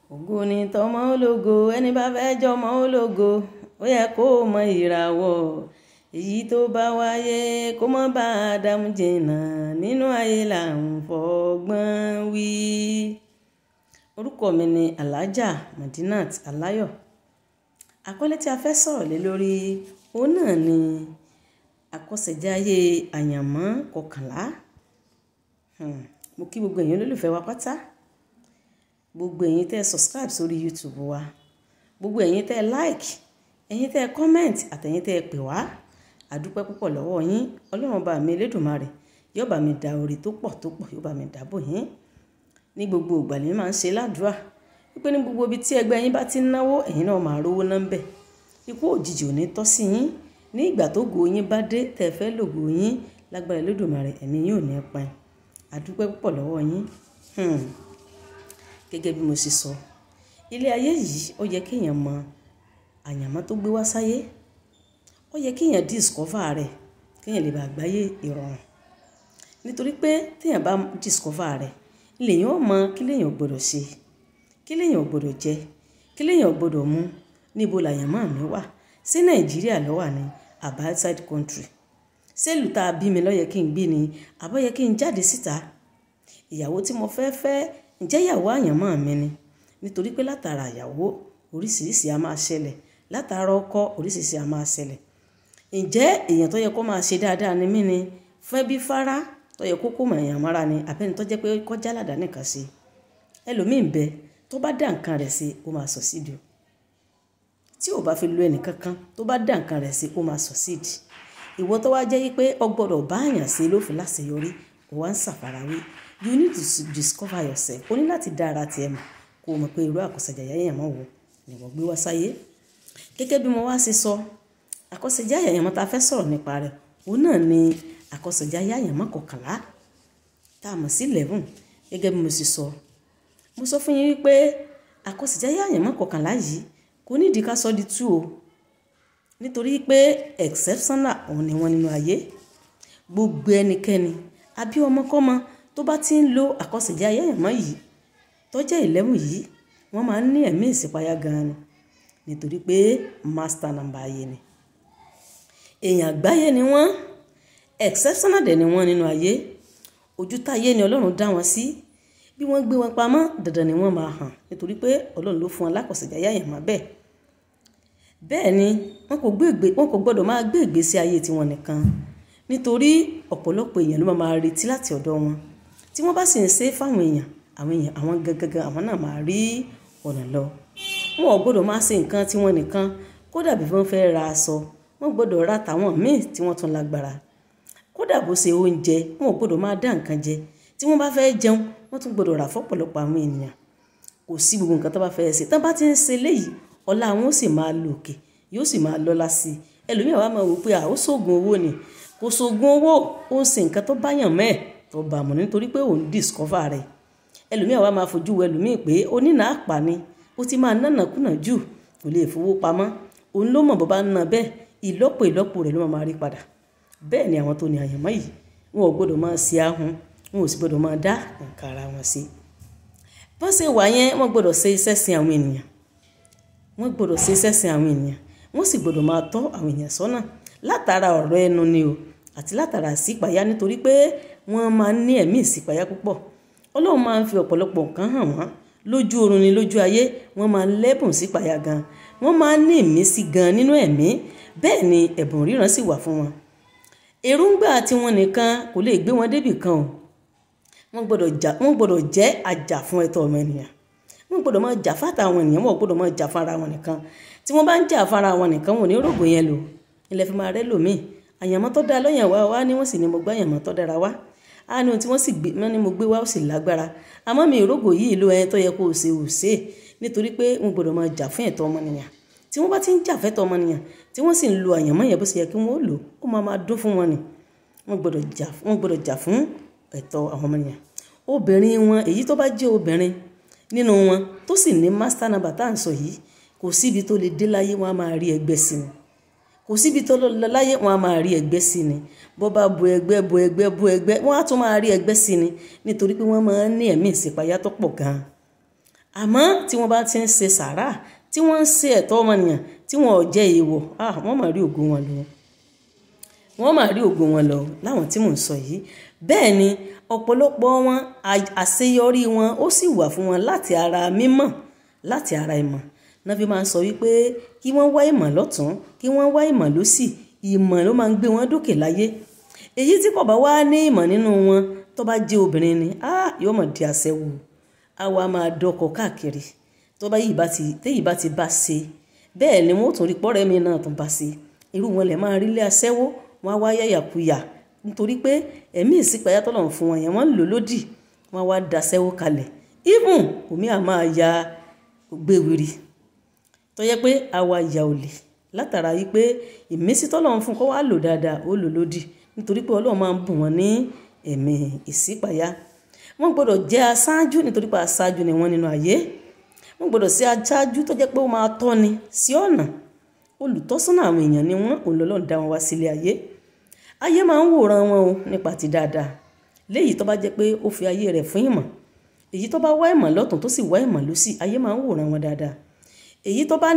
ògo ni tọmọ ológo ẹni bá fẹ́ jọmọ ológo ó yẹ kó mọ ìràwọ̀ èyí tó bá wáyé kó mọ́ bá a dààmú jìnnà nínú ayé là ń fọgbọ́n wí. orúkọ mi ni alhaja madinat aláyọ̀ àkọlé tí a fẹ́ sọ̀rọ̀ lé lórí òun náà ni àkọsẹ̀jáyé àyànmọ́ kọkànlá Hmm, mo kí gbogbo èèyàn olólùfẹ́ wa pátá gbogbo ẹ̀yin tẹ́ ẹ subscribe sórí youtube wa gbogbo ẹ̀yin tẹ́ ẹ like ẹ̀yin tẹ́ ẹ comment àtẹ̀yin tẹ́ ẹ pè wá àdúpẹ́ púpọ̀ lọ́wọ́ yín ọlọ́run bá mi elédùnmarè yóò bá mi da orí tó pọ̀ tó pọ̀ yóò bá mi dábò yín ní gbogbo ìgbà lèmi máa ń ṣe ládùúrà wípé ní gbogbo ibi tí ẹgbẹ́ yín bá ti ń náwó ẹ̀yin náà máa rówó ná ń bẹ̀ ikú òjijì ò ní tọ́ sí yín ní ìgbà tó go yín bá dé tẹ́ ẹ fẹ́ lògo yín lágbára elédùnmarè ẹ̀mí yín ò ní pin àdúpẹ́ púpọ̀ lọ́wọ́ yín hmm. gẹ́gẹ́ bí mo ṣe sọ ilé ayé yìí ó yẹ kéèyàn mọ àyànmọ́ tó gbé wá sáyé ó yẹ kéèyàn discover rẹ̀ kéèyàn lè bá gbáyé ìrọ̀rùn nítorí pé téèyàn bá discover rẹ̀ lèyàn ó mọ kí lèyàn gbọ́dọ̀ ṣe kí lèyàn gbọ́dọ̀ jẹ kí lèyàn gbọ́dọ̀ mú níbo làyànmọ́ mi wà sí nàìjíríà ló wà ní àbá outside country sẹ́lù tá a bí mi lọ́yẹ kí n gbé ni àbọ̀ yẹ kí n jáde síta ìyàwó tí mo fẹ́ fẹ́ ǹjẹ́ ìyàwó àyànmọ́ mi ni nítorí pé látara ìyàwó oríṣiríṣi a máa ṣẹlẹ̀ látara ọkọ oríṣiríṣi a máa ṣẹlẹ̀ ǹjẹ́ èèyàn tó yẹ kó máa ṣe dáadáa ni mí ni fẹ́ bí fara tó yẹ kó kó mọ̀ èèyàn mọ́ra ni àbẹ́ni tó jẹ́ pé kọjá ládàá nìkan ṣe ẹlòmíì ń bẹ tó bá dá nǹkan rẹ̀ ṣe ó máa succeed tí ò bá fi lo ẹnìkankan tó bá dá nǹkan rẹ̀ ṣe ó máa succeed ìwọ tó wá jẹ́ pé o gbọ́dọ̀ bá àyàn sí ló fi láṣeyọrí o wá ń ṣàfarawé you need to discover yourself o ní láti dá ara tiẹ̀ mọ̀ kó o mọ̀ pé irú àkọsẹ̀jáyà yẹn mọ̀ wò ni wọ́n gbé wá sáyé gẹ́gẹ́ bí mo wá ṣe sọ àkọsẹ̀jáyà yẹn mọ́ ta fẹ́ sọ̀rọ̀ nípa rẹ̀ òun náà ni àkọsẹ̀jáyà yẹn mọ́ kọkànlá tá a mọ̀ sí eleven gẹ́gẹ́ bí mo ṣe sọ mo sọ fún yín wípé àkọsẹ̀jáyà yẹn mọ́ kọkànlá yìí kò nídìí ká sọ di two o nítorí pé exceptional òun ni wọ́n nínú ayé gbogbo ẹnikẹ́ni àbí ọmọkọ́mọ tó bá ti ń lo àkọsẹ̀jáyé àyànmọ́ yìí tó jẹ́ eleven yìí wọ́n máa ń ní ẹ̀mí ìsìpayá gan-an ni nítorí pé master number ayé ni èèyàn àgbáyé ni wọ́n exceptional dẹ̀ ni wọ́n nínú ayé ojú táyé ni ọlọ́run dá wọn sí bí wọ́n gbé wọn pamọ́ dandan ni wọ́n máa hàn nítorí pé ọlọ́run ló fún wọn lákọsẹ̀jáyé àyànmọ́ bẹ́ẹ̀ bẹ́ẹ̀ ni wọn kò gbé wọn kò gbọ́dọ̀ máa gbé ìgbésí ayé tiwọn nìkan nítorí ọ̀pọ̀lọpọ̀ èèyàn ló máa retí láti ọ̀dọ̀ wọn tí wọ́n bá sì ń ṣe fáwọn èèyàn àwọn èèyàn àwọn gangan àwọn náà máa rí ọ̀nà lọ wọn ò gbọ́dọ̀ máa ṣe nǹkan tiwọn nìkan kódà bí wọ́n fẹ́ ra aṣọ wọn gbọ́dọ̀ ra tàwọn míì tí wọ́n tún lágbára kódà bó ṣe oúnjẹ wọn ò gbọ́dọ̀ máa dá nǹkan jẹ tí wọ́n bá fẹ́ jẹun wọ́n tún gbọ́dọ̀ rà fọ́pọ̀lọpọ̀ àwọn ènìyàn kò sí gbogbo nǹkan tó bá fẹ́ ṣe tán bá ti ń ṣe léyìí ọlá àwọn ó sì máa lò òkè yóò sì máa lọ́lá sí i ẹlòmíràn wá máa wò pé àwọn sóògùn owó ni kò sóògùn owó ó ń ṣe nǹkan tó bá yàn mẹ́ẹ̀ tó bá mọ̀ nítorí pé òun discover rẹ̀ ẹlòmíràn wá máa fojú wo ẹlòmíì pé onínà àpà ni ó ti máa nánàkúnà jù kò lè fowó pamọ́ òun ló mọ̀ bó bá ń ná bẹ́ẹ̀ ìlọ́po ìlọ́po rẹ̀ ló máa rí padà bẹ́ẹ̀ ni àwọn tó ní àyànmọ́ yìí wọn ò gbọ́dọ̀ máa ṣe ahun wọn ò sì gbọ́dọ̀ máa dá nǹkan ara wọn sí bọ́n ṣe wà yẹn wọ́n gbọ́dọ̀ ṣe iṣẹ́ sin àwọn ènìyàn wọ́n gbọ́dọ̀ ṣe iṣẹ́ sin àwọn ènìyàn wọ́n sì gbọ́dọ̀ máa tọ́ àwọn èèyàn sọ́nà látara ọ̀rọ̀ ẹnu ni o àti látara ìṣípayá nítorí pé wọ́n máa ń ní ẹ̀mí ìṣípayá púpọ̀ ọlọ́run máa ń fi ọ̀pọ̀lọpọ̀ nǹkan hàn wọ́n lójú oorun ni lójú ayé wọ́n máa ń lẹ́bùn sípayá gan wọ́n máa ń ní ìmísí gan nínú ẹ̀mí bẹ́ẹ̀ ni ẹ̀bùn ríran sì wà fún wọn èròǹgbà tiwọn nìkan kò lè gbé wọn débì kan o wọ́n gbọ́dọ̀ jẹ́ àjà fún ẹ̀tọ́ ọmọ ènìyàn wọ́n gbọ́dọ̀ máa jà fáta àwọn ènìyàn wọ́n gbọ́dọ̀ máa jà fara wọn nìkan tí wọ́n bá ń jà fara wọn nìkan wọn ò ní rògbò yẹn lò ilẹ̀ fi máa rẹ́ lòmíì àyànmọ́ tó dáa lọ́yàn wá wá ní wọ́n sì ní mo gbá àyànmọ́ tó dára wá á ní ohun tí wọ́n sì gbé wọ́n ní mo gbé wá ó sì lágbára àmọ́ mi ìrógò yìí ló ẹni tó yẹ kó o ṣe ò ṣe é nítorí pé wọ́n gbọ́dọ̀ máa jà fún ẹ̀tọ́ ọmọnìyàn tí wọ́n bá ti ń jà fẹ́tọ́ ọmọnìyàn tí wọ́n sì ń lo àyànmọ́ yẹn bó ṣe yẹ kí wọ́n ó lò ó máa máa dún fún wọn ni wọ́n gbọ́dọ̀ jà fún ẹ̀tọ́ àwọn ọmọnìyàn obìnrin wọn èyí tó bá jẹ́ obìnrin nínú wọn tó sì ní master number tá à ń sọ yìí kò síbi tó lè dé láyé wọn á máa rí ẹgbẹ́ sí ni kò síbi tó lọ láyé wọn á máa rí ẹgbẹ́ sí ni bó bá bu ẹgbẹ́ bu ẹgbẹ́ bu ẹgbẹ́ wọn á tún máa rí ẹgbẹ́ sí ni nítorí pé wọ́n máa ń ní ẹ̀mí ìsìpayá tó pọ̀ gan-an àmọ́ tí wọ́n bá ti ń ṣe sàrà tí wọ́n ń ṣe ẹ̀tọ́ ọmọnìyàn tí wọ́n ò jẹ́ èèwọ̀ ah wọ́n máa rí ògo wọn lọ wọ́n máa rí ògo wọn lọ láwọn tí mò ń sọ yìí bẹ́ẹ̀ ni ọ̀pọ̀lọpọ̀ wọn àṣeyọrí wọn ó sì wà fún wọn láti ara mímọ̀ láti ara ìmọ̀ náà fi máa ń sọ wípé kí wọ́n wá ìmọ̀ lọ́tún kí wọ́n wá ìmọ̀ lósì ìmọ̀ ló máa ń gbé wọn dókè láyé èyí tí kò bá wá ní ìmọ̀ nínú wọn tó bá jẹ́ obìnrin ni ah yóò mọ̀ di aṣẹ́wó á wá máa dọkọ̀ káàkiri tó bá yìí bá ti téyìí bá ti bá ṣe bẹ́ẹ̀ ni wọ́n tún rí pọ́rẹ́ mi náà tún bá ṣe irú wọn lè máa rí ilé aṣẹ́wó wọn á wá yàyàkuyà nítorí pé ẹ̀mí ìsípayá tọ́lọ̀ ń fún wọn yẹn wọ́n ń lò lódì wọn á wá daṣẹ́wó kalẹ̀ even omi à máa ya gbéwìrì tó yẹ pé àwa ìyà olè látara yìí pé ìmísí tọ́lọ̀ ń fún kó wá lò dáadáa ó lò lódì nítorí pé ọlọ́run máa ń bùn wọn ní ẹ̀mí ìsípayá wọ́n gbọ́dọ̀ jẹ́ aṣáájú nítorí pé aṣáájú ni wọ́n nínú ayé wọ́n gbọ́dọ̀ sí aṣáájú tó jẹ́ pé ó máa tọ́ni sí ọ̀nà olùtọ́sọ́nà àwọn èèyàn ni wọ́n òun lọ́lọ́run dá wọn wá sílé ayé ayé máa ń wòran wọn o nípa ti dáadáa léyìí tó bá jẹ́ pé ó fi ayé rẹ̀ fún ìmọ̀ èyí tó bá wá ìmọ̀ lọ́tún tó sì wá ìmọ̀ lósì ayé máa ń wòran wọn dáadáa èyí tó bá